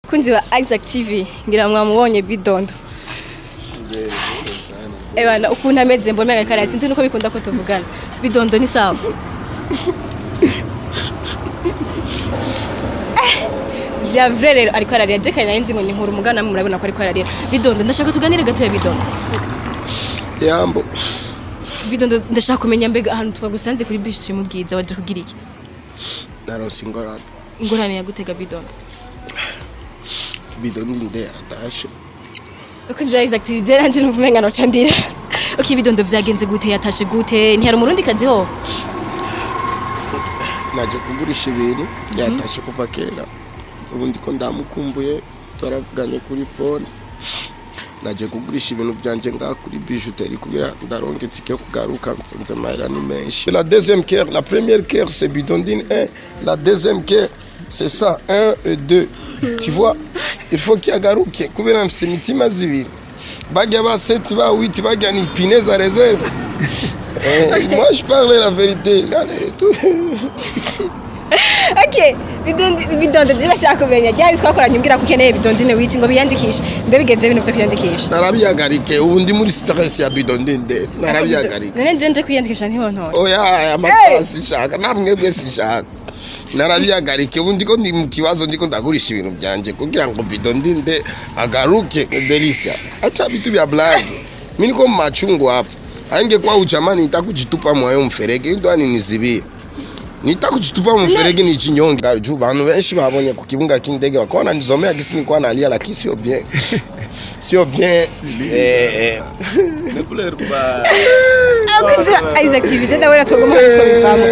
kunzi wa Isaac TV ngira mwamubonye bidondo Ebana ukuntu ameze mbona mega kare sinzi nuko bikunda ko tuvugana bidondo ni sawa Eh, vya vrai rero ariko ararira je kanya nzi ngo ni nkuru mugana murabona ko ariko ararira bidondo ndashaka tuganire gato ya bidondo yambo bidondo ndashaka kumenya mbega ahantu twagusanze kuri bishi mu bwiza waje kugira iki naronse ingorane ingorane ya gutega bidondo bido ndinde atashe ukunzi wa Isaac TV je nanje nuvumenga no candira Okay bidondo vyagenze gute yatashe gute ntihari umurundi kazi ho naje kugurisha ibintu yatashe kuva kera ubu ndiko ndamukumbuye turavuganye kuri fone naje kugurisha ibintu byanje ngaha kuri bijuteri kugira ndaronke itike yo kugaruka nsanze amahera ni menshi la deuxième care la première care c'est bidondine 1 la deuxième care c'est ça 1 et 2 tu vois il faut kiyagaruke kubera mfise imitima zibiri bajya ba 7 ba 8 bajya ni pine za réserve Eh, moi je parle la vérité Allez, tout. Okay, bidondo bidondo ndashaka kumenya ryari twakoranye umbwira ko ukeneye bidondine witi ngo biyandikishe mbe bigenze ibintu byo kwiyandikisha narabihagarike ubu ndi muri stress ya bidondinde narabihagarike none nje nje kwiyandikisha ntihontoye oya aya masaha sishaka namwe bwe sishaka narabihagarike ubu ndiko ndi mu kibazo ndiko ndagurisha ibintu byanje kugira ngo bidondinde agaruke delisia acha vitu vya blage mi niko machungu hapo aingekuwa uchamani nitakujitupa mwayo mferege ndo aninizibia nitakujitupa mferege ni chinyonge juu bantu benshi babonye ku kibuga k'indege bakabona nizomea gisi nikuwa nalia lakini sio bien sio bien eh, eh. akunzi wa Isaac TV je ndabona twagomba twabivamo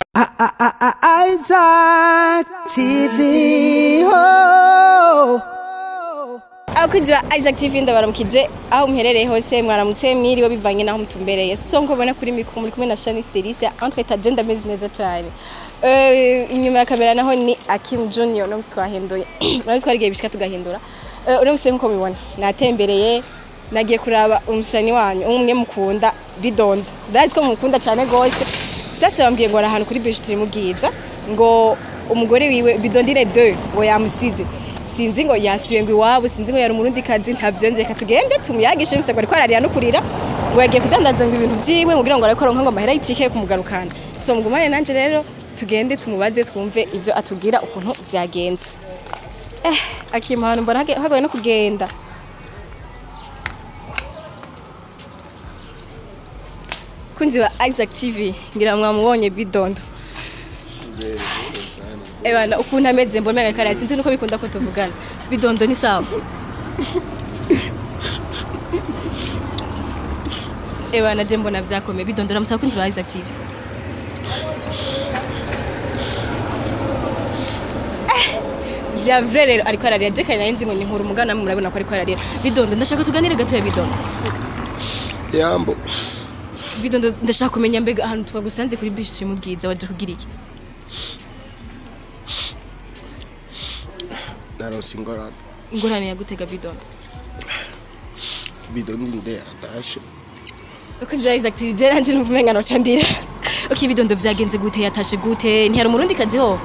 Isaac TV. Oh. abakunzi ba Isaac TV ndabaramukije aho muherereye hose mwaramutse mwiriwe bivanye naho mutumbereye so nko ubona kuri mikro muri kumwe na Shanice Delicia entre ta agenda ameze neza cyane Eh, inyuma ya kamera naho ni Akim Junior no twahinduye nawe twarigiye bishika tugahindura Eh, uno musi nko mubibona natembereye nagiye kuraba umusani wanyu umwe mukunda bidondo ndazi ko mukunda cyane gose sasa bambwiye ngo ari ahantu kuri bijutiri mu bwiza ngo umugore wiwe bidondine 2 ngo yamusize sinzi ngo yasubiye ngo iwabo sinzi ngo yari umurundi kazi ntabyo nzi reka tugende tumuyagishe gusa ngo ariko ararira no kurira ngo yagiye kudandaza ngo ibintu byiwe ngo kugira ngo ariko aronka ngo amahera y'itike yo kumugarukana so mugumane nanje rero tugende tumubaze twumve ivyo atubwira ukuntu vyagenze eh akima hano mbona hage- hagoye no kugenda kunzi wa Isaac TV ngira mwamubonye bidondo Ebana ukuntu ameze mbona mega kare sinzi nuko bikunda ko tuvugana bidondo ni sawa Ebana je mbona vyakomeye bidondo ramutsa kunzi wa Isaac TV Eh, vya vrai rero ariko ararira je kanya nzi ngo ni nkuru mugana murabona ko ariko ararira bidondo ndashaka tuganire gato ya bidondo yambo bidondo ndashaka kumenya mbega ahantu twagusanze kuri bishi mu bwiza waje kugira iki naronse ingorane ingorane ya gutega bidondo bidondinde atashe ukunzi wa Isaac TV je nanje nuvumenga no candira Okay bidondo vyagenze gute yatashe gute ntihari umurundi kazi ho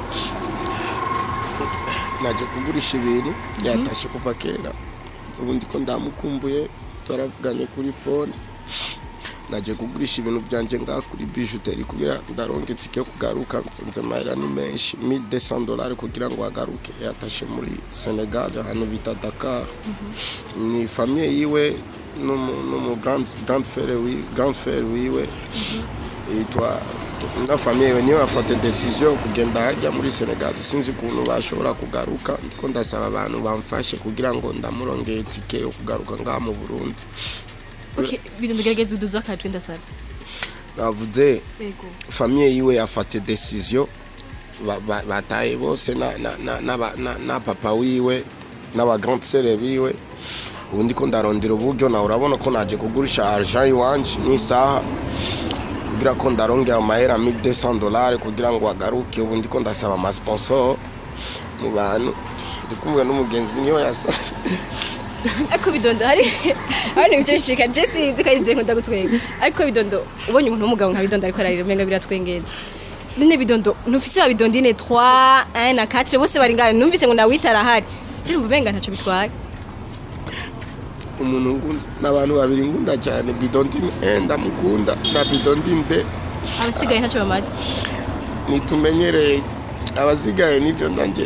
naje kugurisha ibintu yatashe kuva kera ubu ndiko ndamukumbuye turavuganye kuri fone naje kugurisha ibintu byanje ngaha kuri bijuteri kugira ndaronke itike yo kugaruka nsanze amahera ni menshi 1200 dollars kugira ngo agaruke yatashe muri senegal ahantu bita dakar ni famiye yiwe n'umu- n'umu grand grand frere wi- grand frere wiwe yitwa na famiye yiwe niyo bafata decision yo kugenda hajya muri senegal sinzi ukuntu bashobora kugaruka ndiko ndasaba abantu bamfashe kugira ngo ndamurongeye itike yo kugaruka ngaha mu burundi Okay bidondo gerageza uduza akajwe ndasavye navuze Yego famiye yiwe yafata decision ba- ba- bataye bose na, na, na, na, ba- na, na papa wiwe n'aba grand sere biwe ubu ndiko ndarondera uburyo nawe urabona ko naje kugurisha argent iwanje n'isaha kugira ko ndarongera amahera 1200 dollars kugira ngo agaruke ubu ndiko ndasaba amasponsor mu bantu ndikumwe n'umugenzi niyo yasa ariko bidondo hari hari ibice bishika je sinzi kandi je nkunda gutwenga ariko bidondo ubonye umuntu w'umugabo nka bidondo ariko ararira umenga biratwengeje none bidondo ntufise wa bidondine 3 1 na 4 bose bari ngana numvise ngo nawita arahari kiri mu benga ntacyo bitwaye umuntu ngunda n'abantu babiri ngunda cyane bidondine eh ndamukunda na bidondine de abasigaye ntacyo bamaze nitumenyereye abasigaye nibyo nanjye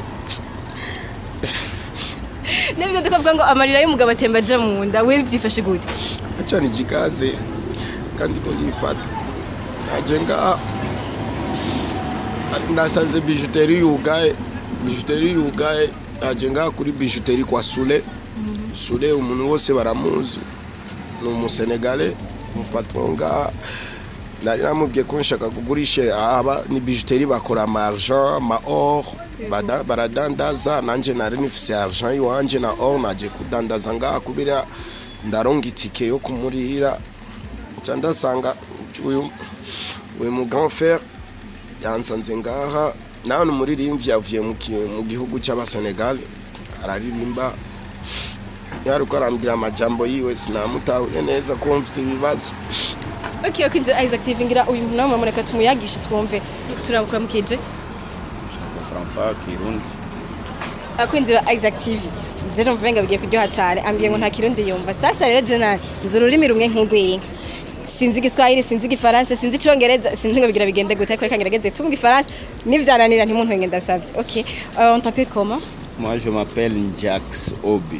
n'ibyo tukavuga ngo amarira y'umugabo atemba aja mu nda we byifashe gute acha nijikaze kandi ko ndifata naje ngaha nasanze bijuteri yugaye bijuteri yugaye naje ngaha kuri bijuteri kwa sule sule umuntu wose baramuzi ni umusenegale umupatron ngaha nari namubwiye ko nshaka kugurisha aba ni bijuteri bakora ama argent ama or bada- baradandaza nanje nari nifise argent iwanje na or naje kudandaza ngaha kubera ndaronga itike yo kumurira nca ndasanga uyu uyu mu grand frère yansanze ngaha nawe ni umuririmbyi yavuye mu ki- mu gihugu cy'abasenegal araririmba yaruko arambwira amajambo yiwe sinamutahuye neza ko mfite ibibazo ok ok inzu isaac tv ngira uyu muntu namwe mureka tumuyagishe twumve turabukura mukije comprends pas Kirundi. abakunzi ba isaac tv rero mvuga bigiye kuryoha cyane ambwiye ngo nta kirundi yumva sasa rero jenali nzi ururimi rumwe nk'urw'inka sinzi igiswahili sinzi igifaransa sinzi icyongereza sinzi ngo bigira bigende gute ariko reka ngerageze tumu igifaransa nivyananira ntimuntwenge ndasavye ok Euh, on t'appelle comment Moi, je m'appelle Njax Obi.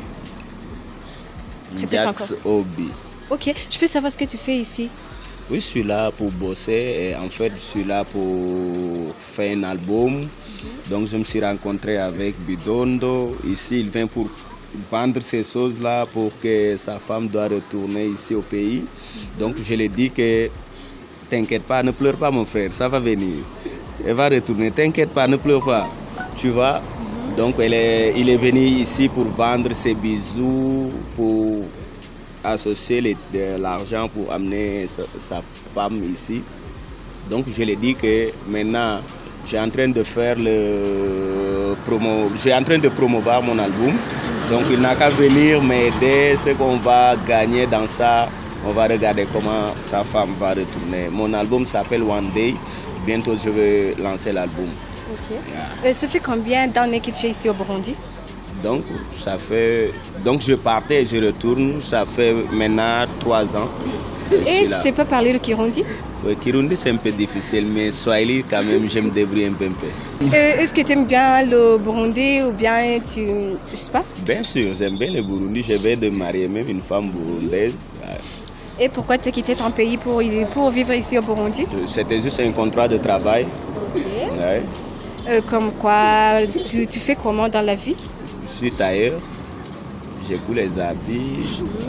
Répète Njax Obi. ok je peux savoir ce que tu fais ici Oui, je suis là pour bosser. Et en fait, je suis là pour faire un album. Donc, je me suis rencontré avec Bidondo. Ici, il vient pour vendre ces choses-là pour que sa femme doit retourner ici au pays. Donc, je lui ai dit que t'inquiète pas, ne pleure pas, mon frère, ça va venir. Elle va retourner, t'inquiète pas, ne pleure pas. Tu vois Donc, elle est, il est venu ici pour vendre ses bijoux, pour associer les- de l'argent pour amener sa, sa femme ici. Donc je lui ai dit que maintenant, j'ai en train de faire le promo, j'ai en train de promouvoir mon album. Donc il n'a qu'à venir m'aider, ce qu'on va gagner dans ça, on va regarder comment sa femme va retourner. Mon album s'appelle One Day. Bientôt je vais lancer l'album. ok Euh, ça fait combien d'années que tu es ici au Burundi Donc ça fait, donc je partais et je retourne. Ça fait maintenant trois ans. que je et suis tu là. sais pas parler le kirundi Oui, Kirundi c'est un peu difficile, mais Swahili quand même, je me débrouille un peu. un peu. Euh, Est-ce que tu aimes bien le Burundi ou bien tu... Je sais pas. Bien sûr, j'aime bien le Burundi. Je vais de marier même une femme burundaise. Et pourquoi tu as quitté ton pays pour, pour vivre ici au Burundi C'était juste un contrat de travail. Ouais. Euh, Comme quoi, tu, tu fais comment dans la vie Je suis tailleur. Je couds les habits.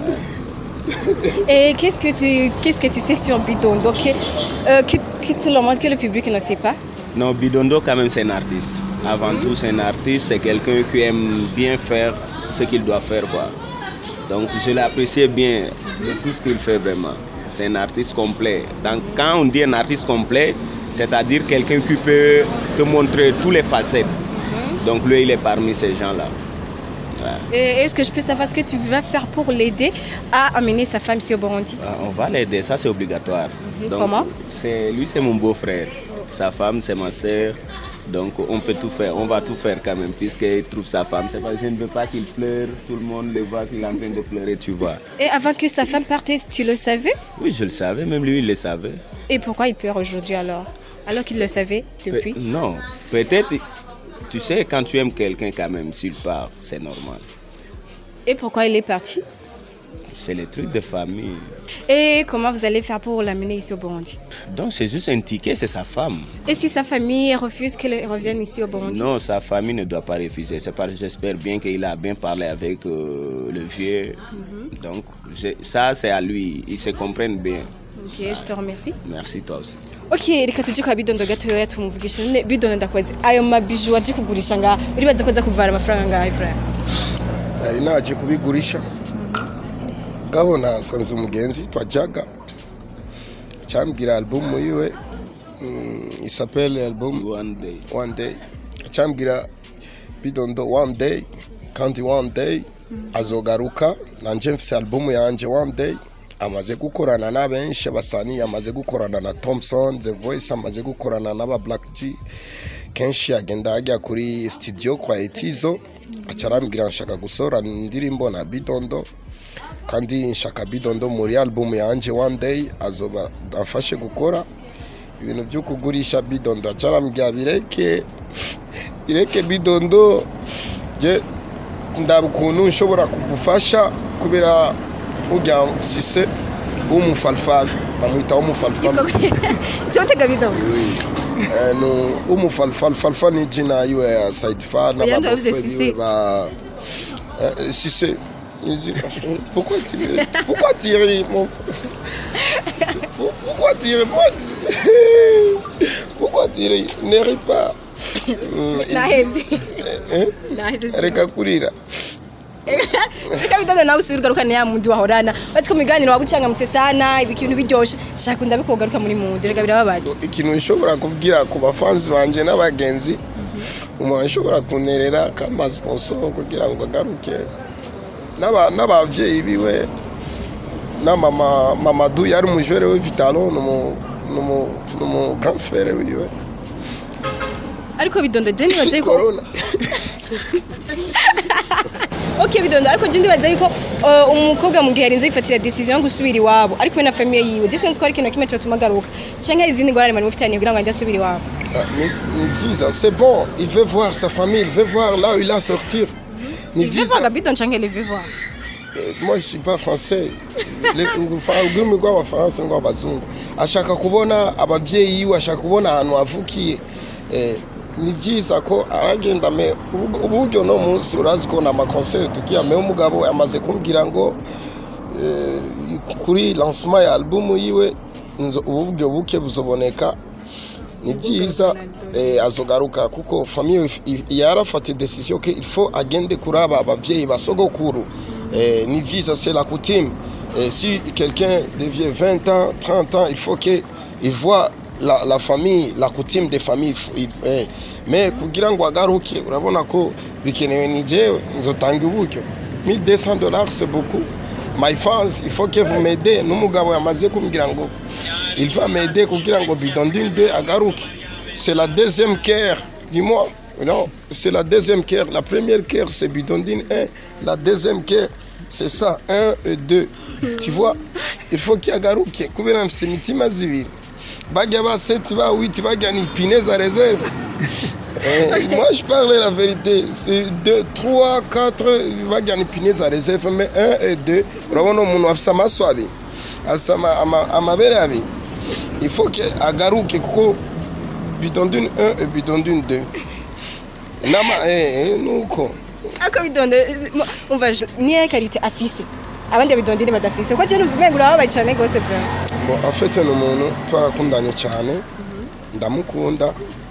Et qu'est-ce que tu qu'est-ce que tu sais sur Bidon Donc euh, que, que tout le monde, que le public ne sait pas. Non, Bidondo quand même c'est un artiste. Avant tout c'est un artiste, c'est quelqu'un qui aime bien faire ce qu'il doit faire quoi. Donc je l'apprécie bien de tout ce qu'il fait vraiment. C'est un artiste complet. Donc quand on dit un artiste complet, c'est-à-dire quelqu'un qui peut te montrer tous les facettes. Donc lui il est parmi ces gens-là. Ouais. Et Est-ce que je peux savoir ce que tu vas faire pour l'aider à amener sa femme ici au Burundi Ah, On va l'aider, ça c'est obligatoire. Donc, Comment c'est Lui c'est mon beau-frère, sa femme c'est ma sœur. Donc on peut tout faire, on va tout faire quand même, puisqu'il trouve sa femme. C'est parce que je ne veux pas qu'il pleure, tout le monde le voit qu'il est en train de pleurer, tu vois. Et avant que sa femme parte, tu le savais Oui, je le savais, même lui il le savait. Et pourquoi il pleure aujourd'hui alors Alors qu'il le savait Pe- depuis non, peut-être, tu sais, quand tu aimes quelqu'un quand même, s'il part, c'est normal. Et pourquoi il est parti C'est le truc de famille. Et comment vous allez faire pour l'amener ici au Burundi Donc c'est juste un ticket, c'est sa femme. Et si sa famille refuse qu'elle revienne ici au Burundi Non, sa famille ne doit pas refuser. C'est parce que j'espère bien qu'il a bien parlé avec euh, le vieux. Donc, je- ça, c'est à lui. Ils se comprennent bien. Ok, je te remercie. Merci, toi aussi. ok reka tujye kwa bidondo gatoya tumuvugisha none bidondo ndakwazi ayo mabiju waje kugurisha ngaha uribaza ko aza kuvana amafaranga ngaha Ibrahim nari naje kubigurisha ngabona nsanze umugenzi twajyaga cyambwira albumu yiwe mm, isapele albumu One day. one day cyambwira bidondo one day kandi one day azogaruka nanje mfise albumu yanje one day amaze gukorana na benshi basani amaze gukorana na thompson the voice amaze gukorana n'aba black g kenshi agenda ajya kuri studio kwa etizo aca arambwira nshaka gusohora indirimbo na bidondo kandi nshaka bidondo muri album yanje one day azoba afashe gukora ibintu byo kugurisha bidondo aca arambwira bireke bireke bidondo je ndaba ukuntu nshobora kugufasha kubera ujya sise w'umufalfal bamwita w'umufalfal Totega bido. Eh, no umufalfal falfal ni jina yiwe ya Saidfa na Oya, ba ndabivuze boyfriend Cissé. yiwe ba Eh, Cissé ni jina- pourquoi tu pourquoi tu ris mon pourquoi tu ris Pourquoi- pourquoi tu ris ne ris pas Nahevye. Eh? Nahevye. reka kurira Shaka bidondo nawe usubira ugaruka ya mundi wahorana. Bati ko miganiro wagucangamutse sana ibintu biryoshe. Shaka ndabikogaruka muri mundi rega birababaje. ikintu nshobora kubwira ku bafanzi banje n'abagenzi umuntu ashobora kunerera kama sponsor kugira ngo agaruke N'aba- n'abavyeyi biwe na mama mamadu yari umujore we vitalo numu numu numu grand frère wiwe Ariko bidondo je nibaze ko corona Okay bidondo ariko je ndibaza yuko uh, umukobwa mu gihe arinze yifatira decision yo gusubira iwabo ariko we na famille yiwe je sinzi ko ari ikintu kimwe cyotuma agaruka canke hari izindi ngorane mari mufitaniye kugira ngo ajye asubira iwabo Ah, ni ni visa c'est bon il veut voir sa famille il veut voir là où il a sortir ni visa Vivaga bidondo canke le vivwa Euh, moi je suis pas français Le- urufa- ururimi rw'abafaransa rw'abazungu ashaka kubona ababyeyi iwe ashaka kubona ahantu avukiye Eh, ni byiza ko aragenda me ubu- uburyo no munsi urazi ko na makonseri tugiye me umugabo yamaze kumbwira ngo eh, kuri lancement ya album yiwe nzo- uburyo buke buzoboneka ni byiza eh, azogaruka kuko famiye yarafata decision que il faut agende kuraba abavyeyi basogokuru eh, ni visa c'est la coutume eh, si quelqu'un devient 20 ans 30 ans il faut que il voit la, la famille la coutume des familles il- eh, mais kugira ngo agaruke urabona ko bikenewe ni jewe nzotanga uburyo 1200 dollars c'est beaucoup my fans il faut que vous m'aidez n'umugabo yamaze kumbwira ngo il va m'aider kugira ngo bidondine 2 agaruke c'est la deuxième care dis-moi non c'est la deuxième care la première care c'est bidondine 1 la deuxième care c'est ça 1 et 2 tu vois il faut qu'il agaruke kubera mfise imitima zibiri bajya ba 7 ba 8 bajya ni ipine za réserve Eh, moi, je parle la vérité. C'est 2, 3, 4, bajya ni pine za réserve, mais 1 et 2, urabona umuntu afise amaso abiri afise ama- ama- amabere abiri il faut que agaruke kuko bidondune 1 et bidondune 2 nama eh, eh, nuko ako bidondo umva je- niye karite afise abandi bidondine badafise ko je numva umengo urababaye cane gose bra Bon, en fait ni umuntu twarakundanye cyane ndamukunda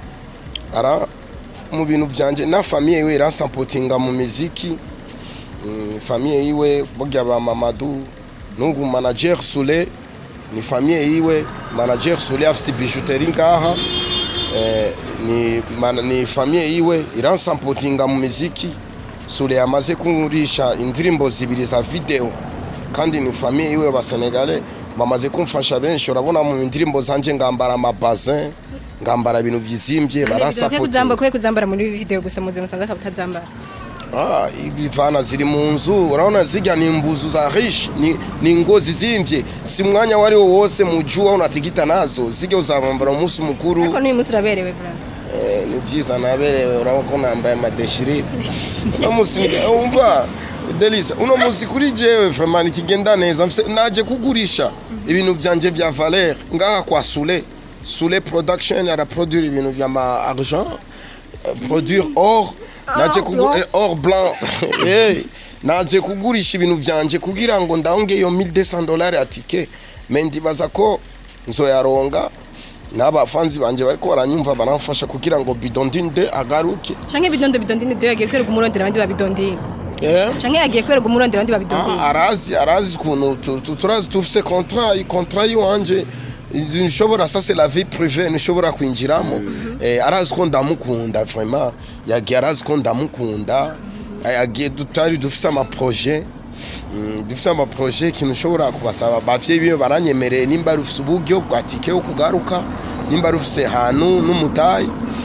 ara mu bintu byanje na famiye yiwe iransampotinga mu miziki Mm, famiye yiwe burya ba mamadu n'ubu manager sule ni famiye yiwe manager sule afise bijuteri ngaha eh, ni, man, ni famiye yiwe iransampotinga mu miziki sule yamaze kungurisha indirimbo zibiri za video kandi ni famiye yiwe basenegale bamaze kumfasha benshi urabona mu ndirimbo zanje ngambara amabazin ngambara ibintu byizimbye kwe barasapotinga kuzamba kwe kuzambara muri video gusa muzi musanze akabutazambara Ah, ibivana ziri mu nzu urabona zijya ni imbuzu za rishi ni, ni ngozi zimvye si mwanya wari wo wose mu jua unatigita nazo zijya uzabambara umunsi mukuru ariko n'uyu munsi uraberewe bra eh, ni byiza naberewe urabona ko nambaye amadeshirire uno munsi ni- umva delisa uno munsi kuri jewe vraiment nikigenda neza mfise naje kugurisha ibintu byanje vya valeur ngaha kwa sule sule production araproduire ibintu vya ma argent euh, produire or naje kugu blanc. eh, or blanc hey, naje kugurisha ibintu byanje kugira ngo ndahonge iyo 1200 dollars ya tike me ndibaza ko nzoyaronga n'abafanzi banje bariko baranyumva baramfasha kugira ngo bidondine de agaruke canke bidondo bidondine de yagiye kwereka umurondera abandi babidondine eh? canke yagiye kwereka umurondera abandi babidondine Ah, arazi arazi ukuntu tu- tu- turazi tufise contrat contrat yiwanje nshobora ça c'est la vie privée nshobora kwinjiramo eh, arazi ko ndamukunda vraiment yagiye arazi ko ndamukunda Eh, yagiye tutari dufise amaprojet Mm, dufise amaprojet ikintu ushobora kubasaba bavyeyi biwe baranyemereye nimba rufise uburyo bwa tike yo kugaruka nimba rufise hantu n'umutayi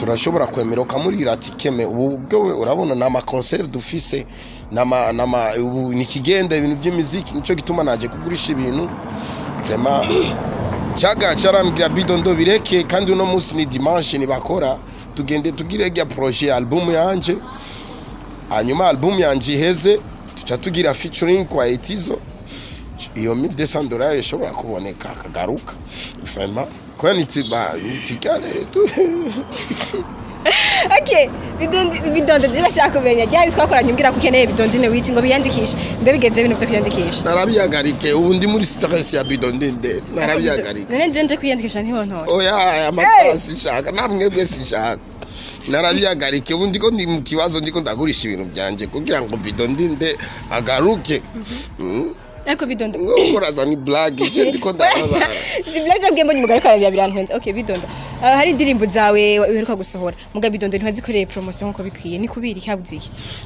turashobora kwemera ukamurira ati keme ubu bwo we urabona ni amakonseri dufise nama nama ubu ni ikigenda ibintu by'imiziki nicyo gituma naje kugurisha ibintu vraiment cyaga carambwira bidondo bireke kandi uno munsi ni dimanche nibakora tugende tugire rya projet ya album yanje hanyuma album yanje iheze tuca tugira featuring kwa etizo iyo 1200 dollars ishobora kuboneka akagaruka vraiment kwa nitiba nitigale tu okay bidondo bidondo ndashaka kumenya ryari twakoranye umbwira ko ukeneye bidondo ine witi ngo biyandikishe mbe bigenze ibintu byo kwiyandikisha narabihagarike ubu ndi muri stress ya bidondo ndende narabihagarike none nje nje kwiyandikisha ntihontoye oya aya masaha sishaka namwe bwe sishaka narabihagarike ubu ndiko ndi mu kibazo ndiko ndagurisha ibintu byanje kugira ngo bidondo ndende agaruke Mm. ariko bidondo ngo muraza ni blague je ndiko ndababara si blague jabwiye mbonye umugabo ariko ararira birantwenze okay bidondo Ah, hari indirimbo zawe uheruka gusohora muga bidondo ntiwazikoreye promotion nkuko bikwiye ni kubiri kabuziye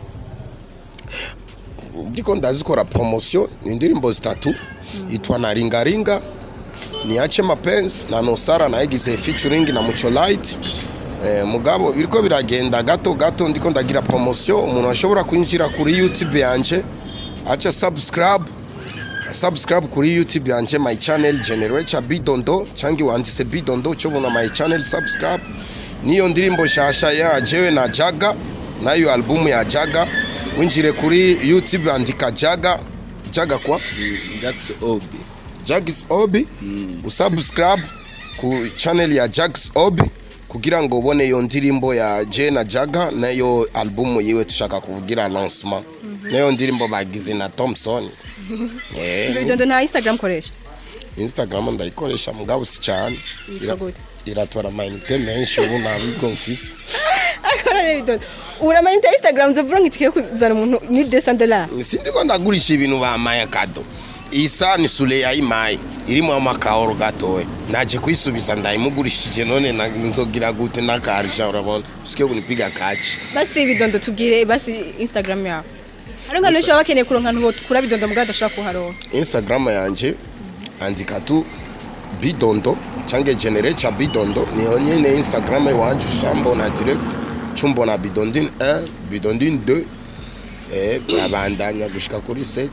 ndiko ndazikora promotion ni indirimbo zitatu itwa na ringaringa niache mapenzi na nosara nayigize featuring na muco light eh, mugabo biriko biragenda gato gato ndiko ndagira promotion umuntu ashobora kwinjira kuri youtube yanje aca subscribe subscribe kuri youtube yanje my channel generator bidondo canke wanditse bidondo cobona my channel subscribe niyo ndirimbo shasha ya jewe na jaga nayo album ya jaga winjire kuri youtube andika jaga jaga kwa Jax Obi. Jags Obi usubscribe ku channel ya Jags Obi kugira ngo ubone iyo ndirimbo ya Je na Jaga nayo album yiwe tushaka kuvugira lancement nayo ndirimbo bagize na Thompson eh bidondo nta instagram koresha Instagram ndayikoresha mugabo si cyane Yitwa gute? iratwara amayinite menshi ubu ntabwo mfise akora rero bidondo uramenya inte instagram zo bronk itike kuzana umuntu ni 200 dollars sindiko ndagurisha ibintu bamaye kado isa ni sule ya imaye irimo amakahoro gatoya naje kuyisubiza ndayimugurishije none na- nzogira gute nakarisha urabona usike kunipiga kaci basi bidondo tubwire basi instagram yawe hari nk'abantu benshi baba bakeneye kuronka ahantu kura bidondo mugabo adashobora kuharonka instagram yanje andika tu bidondo cange generator bidondo niyo nyene instagram iwanje ushambona direct cumbona bidondin 1 bidondin 2 eh babandanya gushika kuri 7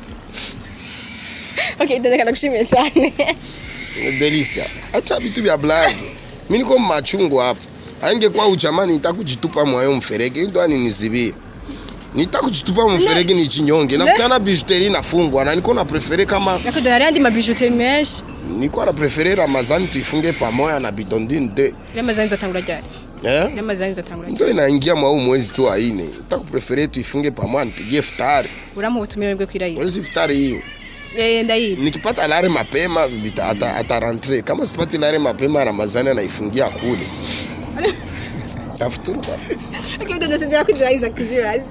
okay bidondo kanagushimiye cyane delisia acha vitu vya blague mi niko machungu hapa aingekuwa uchamani nitakujitupa mwayo mferege ndo aninizibia nitakujitupa mferege ni chinyonge nakutana bijuteri inafungwa na niko na prefere kama nakudo hari andi mabijuteri menshi niko na prefere ramazani tuifunge pamoja na bidondin de ramazani zotangura ryari eh? ramazani zotangura ryari ndo inaingia mwa huu mwezi tu aine nitakuprefere tuifunge pamoja nipigie futari uramuha ubutumire bwe kwirahira mwezi futari hiyo eh ndayizi nikipata lare mapema bita- ata, ata rentre kama sipati lare mapema ramazani anaifungia kule afuturu bana okay bidondo sinzira kwinjira Isaac TV bazi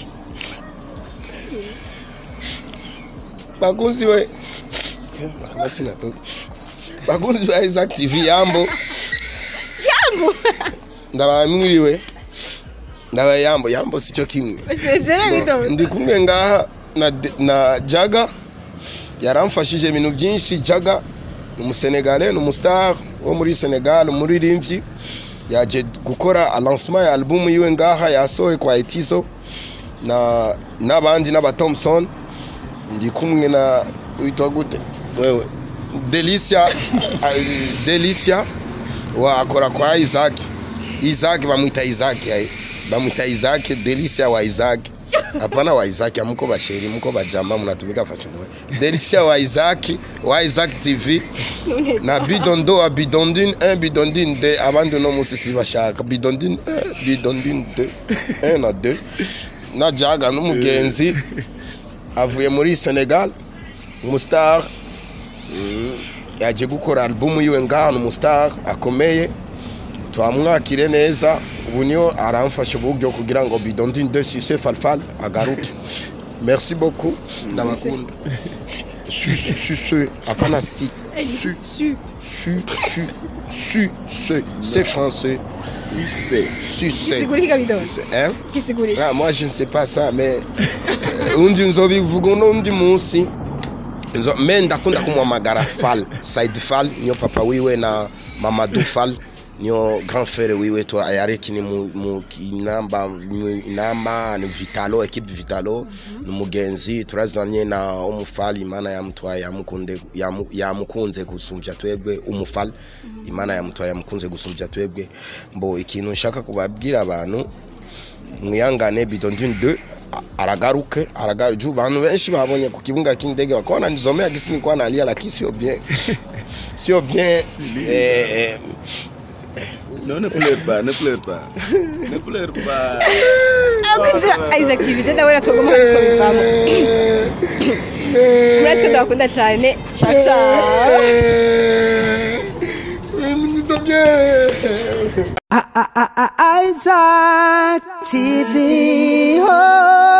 bakunzi we kama sina tu bakunzi ba Isaac TV yambo yambo ndabamwiriwe ndaba yambo yambo sico kimwe usezere bidondo ndi kumwe ngaha na, na jaga yaramfashije ibintu byinshi jaga ni umusenegale ni umustar wo muri senegal umuririmbyi yaje gukora lancement ya album yiwe ngaha yasohore kwa etizo na n'abandi n'aba thompson ndi kumwe na witwa gute wewe delicia ah, delicia wa akora kwa isaac isaac bamwita isaac aye. bamwita isaac delicia wa isaac hapana wa isaac amuko basheri muko bajama munatumika fasi moja delicia wa isaac wa isaac tv na bidondo wa bidondine 1 bidondine 2 abandi uno musi sibashaka bidondine 1 bidondine 2 1 na 2 na jaga n'umugenzi avuye muri senegal umustar yaje gukora albumu yiwe ngaha ni umustar akomeye twamwakire neza ubu niyo aramfasha uburyo kugira ngo bidondine de sise falfal agaruke merci beaucoup ndabakunda su su su su hapana si su su su su su se c'est français Succès. su se Kisigurika bidongo. Si, hein kisigurira Ah, moi je ne sais pas ça mais euh, undi nzobivuga undi munsi Nzo- me ndakunda kumuhamagara fal side fal niyo papa wiwe na mamadou fal niyo grand frere wiwe to yarekini mu mu inamba mu inamba ni vitalo equipe vitalo numugenzi turazanye na umufali imana yamutwaye yamukunde yamu- yamukunze gusumvya twebwe umufali imana yamutwaye yamukunze gusumvya twebwe mbo ikintu nshaka kubabwira abantu mwihangane bidondine 2 aragaruke aragaruke juu bantu benshi babonye ku kibuga cy'indege bakabona nizomea gisi nikuwa nalia lakini sio bien sio bien eh, eh, Non, ne pleure pas, ne pleure pas. ne pleure pas. abakunzi ba Isaac TV je ndabona twagomba twabivamo murazi ko ndabakunda cyane ciao ciao Isaac TV. Oh.